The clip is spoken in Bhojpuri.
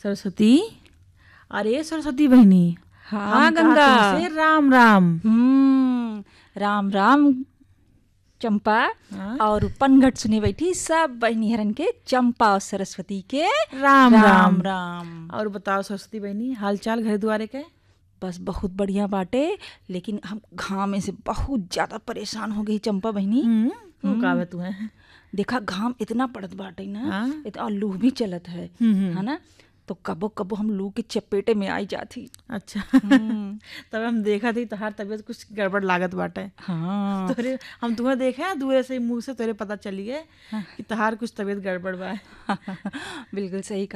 सरस्वती अरे सरस्वती बहनी हाँ हम कहा गंगा तुमसे राम राम हम्म राम राम चंपा हाँ? और पनघट सुने बैठी सब बहनी हरन के चंपा और सरस्वती के राम राम राम राम और बताओ सरस्वती बहनी हाल चाल घर दुआरे के बस बहुत बढ़िया बाटे लेकिन हम घाम में से बहुत ज्यादा परेशान हो गई चंपा बहनी हम्म वो का तू है देखा घाम इतना पड़त बाटे ना हाँ। इतना और लू भी चलत है हम्म, हम्म। है ना तो कबो कबो हम लू के चपेटे में आई जाती अच्छा हम्म, तब हम देखा थी तोहार तबीयत कुछ गड़बड़ लागत बाटे हाँ तोरे हम तुम्हें देखे हैं दूर से ही मुंह से तोरे पता चली है कि तोहार कुछ तबीयत गड़बड़ बा बिल्कुल सही